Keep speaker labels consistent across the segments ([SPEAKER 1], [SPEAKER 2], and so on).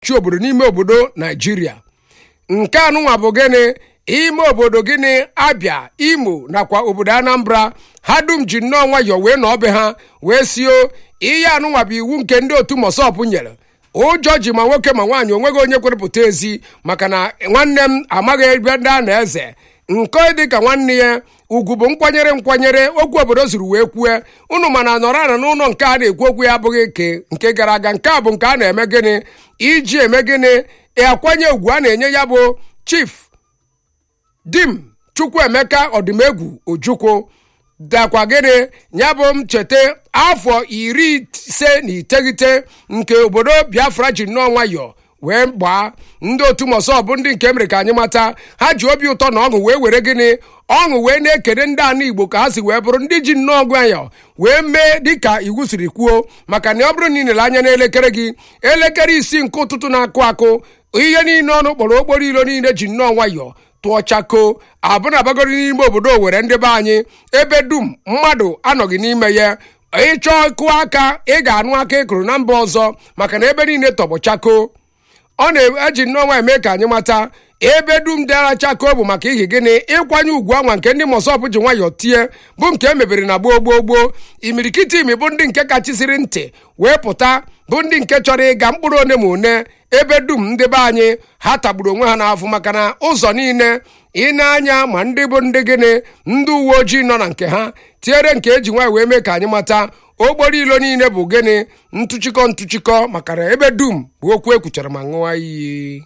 [SPEAKER 1] chi obodo n'ime obodo naijiria nke anụnwa bụ gịnị ime obodo gịnị abịa imo nakwa obodo anambra ha dum ji nnọọ nwayọọ wee nọ be ha wee sio ihe anụnwa bụ iwu nke ndị otu mosọp nyere ụjọ ji ma nwoke ma nwaanyị onweghị onye kwerepụta ezi maka na nwanne m amaghị ebe ndị a na eze nke dị ka nwanne ya ugwu bụ nkwanyere nkwanyere okwu obodo zuru wee kwue unu mana nọrọ ana n'ụlọ nke a na-ekwu okwu ya abụghị nke nke gara aga nke a bụ nke a na-eme gịnị iji eme gịnị akwanye ugwu a na-enye ya bụ chief dim chukwuemeka ọdịmegwu ojukwu dakwa gịnị ya bụ m cheta afọ iri ise na iteghete nke obodo biafra ji nnọọ nwayọọ wee gbaa ndị otu mọsọ bụ ndị nke mere ka anyị mata ha ji obi ụtọ na ọṅụ wee were gịnị ọṅụ wee na-ekene ndị anụ igbo ka ha si wee bụrụ ndị ji nnọọ nwayọọ wee mee dịka iwu siri kwuo maka na ọ bụrụ na ị nere anya n'elekere gị elekere isii nke ụtụtụ na-akụ akụ ihe niile ọnụ kpọrọ okporo ilo niile ji nnọọ nwayọọ tụọ chako abụna abagoro n'ime obodo owere ndị be anyị ebe dum mmadụ anọghị n'ime ya ịchọọ kụọ aka ị ga-anụ aka ịkụrụ na mba ọzọ maka na ebe niile tọgbọ chako ọ na-eji nnọọ eme ka anyị mata ebe dum dara chako bụ maka ihi gịnị ịkwanye ugwu anwa nke ndị mọsọpụ ji nwayọọ tie bụ nke e mebere na gboo gboo gboo imirikiti imi bụ ndị nke kachisiri ntị wee pụta bụ ndị nke chọrọ ịga mkpụrụ one ma one ebe dum ndị be anyị ha tagburu onwe ha n'afọ maka na ụzọ niile ị na-anya ma ndị bụ ndị gịnị ndị uwe ojii nọ na nke ha tinyere nke eji nwaanyị wee mee ka anyị mata okporo ilo niile bụ gịnị ntụchikọ ntụchikọ maka na ebe dum bụ okwu ekwuchara ma ṅụọ iyi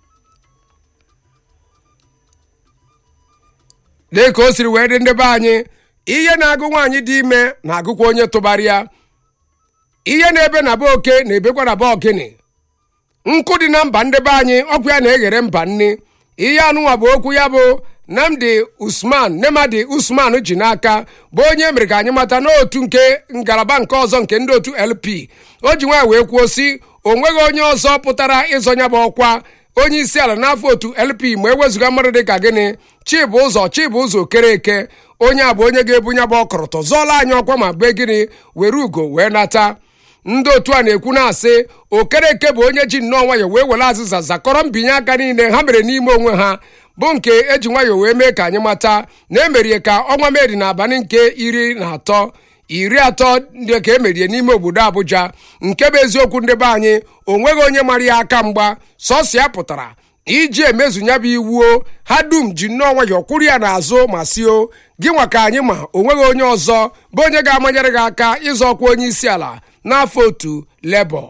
[SPEAKER 1] dị ka o siri wee dị ndị be anyị ihe na-agụ nwaanyị dị ime na-agụkwa onye tụbara ya ihe na-ebe na be oke na-ebekwa na be ogini nkụ dị na mba ndị be anyị ọkụ ya na-eghere mba nni ihe anụnwa bụ okwu ya bụ nnamdi usman nemadi usman ji n'aka bụ onye mere ka anyị mata n'otu nke ngalaba nke ọzọ nke ndị otu lp o ji nwaanyị wee kwuo si o nweghị onye ọzọ pụtara ịzọnya bụ ọkwa onye isi ala n'afọ otu lp ma ewezụga mmadụ dị ka gịnị chibụzọ chibụzọ okere eke onye a bụ onye ga-ebunye bụ ọkọrọtọ zọọla anyị ọkwa ma be gịnị were ugo wee nata ndị otu a na-ekwu na-asị okereke bụ onye ji nnọọ nwayọ wee were azịza zakọrọ mbinye aka niile ha mere n'ime onwe ha bụ nke eji nwayọ wee mee ka anyị mata na emerie ka ọnwa meri n'abalị nke iri na atọ iri atọ ndị ka emerie n'ime obodo abụja nke bụ eziokwu ndị be anyị o nweghị onye mara ya aka mgba sọsọ ya pụtara iji emezu ya bụ iwuo ha dum ji nnọọ nwayọ kwụrụ ya n'azụ ma sio gị nwa ka anyị ma o nweghị onye ọzọ bụ onye ga-amanyere gị aka ịzọ ọkwa onye isi ala n'afọ otu lebọ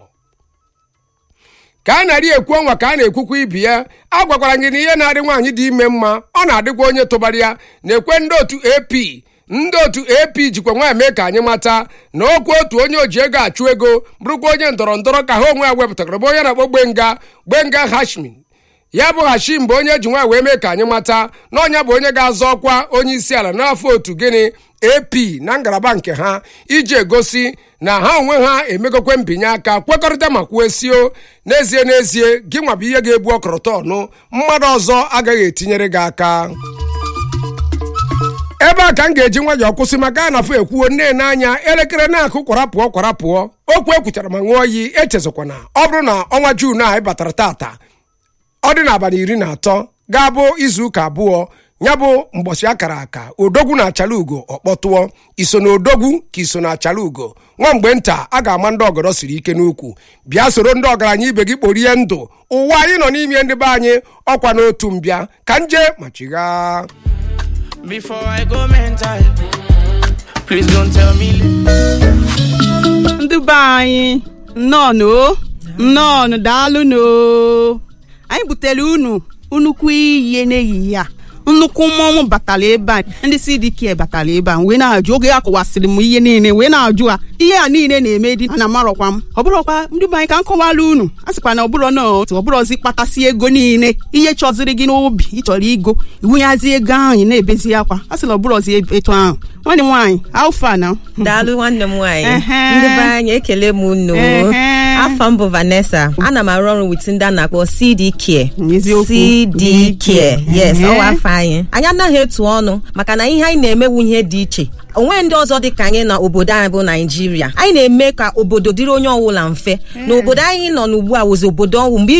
[SPEAKER 1] ka a na-arị ekwu ọnwa ka a na-ekwukwa ibi ya a gwakwara gị na ihe na-adị nwaanyị dị ime mma ọ na-adịkwa onye tụbara ya na-ekwe ndị otu ap ndị otu ap jikwa nwaanyị mee ka anyị mata na okwu otu onye oji ego achụ ego bụrụkwa onye ndọrọ ndọrọ ka ha onwe ya wepụtara bụ onye na-akpọ gbenga gbenga hashmin ya bụ hashim bụ onye ji nwaanyị wee mee ka anyị mata na ọnya bụ onye ga-azọ ọkwa onye isi ala n'afọ otu gịnị ap na ngalaba nke ha iji egosi na ha onwe ha emegokwe mbinye aka kwekọrịta ma kwuesio n'ezie n'ezie gị nwa bụ ihe ga-ebu ọkọrọtọ ọnụ mmadụ ọzọ agaghị etinyere gị aka ebe a ka m ga-eji nwayọọ kwụsị maka anafọ ekwuo nne n'anya elekere na-akụ kwara pụọ kwara pụọ okwu ekwuchara ma ṅụọ iyi echezọkwana ọ bụrụ na ọnwa juun a anyị batara tata ọ dị n'abalị iri na atọ ga-abụ izu ụka abụọ ya bụ mbọchị akara aka odogwu na achala ugo ọkpọtụọ iso na odogwu ka iso na achala ugo nwa mgbe nta a ga-ama ndị ọgọdọ siri ike n'ukwu bịa soro ndị ọgaranya ibe gị kporie ndụ ụwa anyị nọ n'ime ndị be anyị ọkwa n'otu mbịa ka nje ma chigha
[SPEAKER 2] Before I go mental, please don't tell me.
[SPEAKER 3] ndị be anyị nnọọnụ o nnọọnụ daalụnụ o. anyị butere unu nnukwu iyi n'ehihie a nnukwu mmọnwụ batara ebe a ndị CDK batara ebe a wee na-ajụ oge akọwasịrị m ihe niile wee na-ajụ a ihe a niile na-eme dị ana amarọkwa m ọ bụrọkwa ndị be anyị ka m kọwara unu a sịkwa na ọbụrọ na otu ọbụrọzi kpatasị ego niile ihe chọziri gị n'obi ịchọrọ igo iwunyazi ego ahụ ị na-ebezi akwa a sịla ọbụrọzi etu ahụ nwanne m nwaanyị alfa na
[SPEAKER 4] daalụ nwanne m nwaanyị
[SPEAKER 3] Ehe.
[SPEAKER 4] ndị be anyị ekele m unu
[SPEAKER 3] Ehe.
[SPEAKER 4] afọ m bụ Vanessa ana m arụ ọrụ wit ndị a na-akpọ CD Care
[SPEAKER 3] Eziokwu.
[SPEAKER 4] CD Care yes
[SPEAKER 3] Ehe.
[SPEAKER 4] ọwa afọ anyị anyị anaghị etu ọnụ maka na ihe anyị na-emewu ihe dị iche onwe ndị ọzọ dị ka anyị na obodo anyị bụ naijiria anyị na-eme ka obodo dịrị onye ọbụla mfe na obodo anyị nọ n'ugbu a wụzi obodo ọnwụ mgbe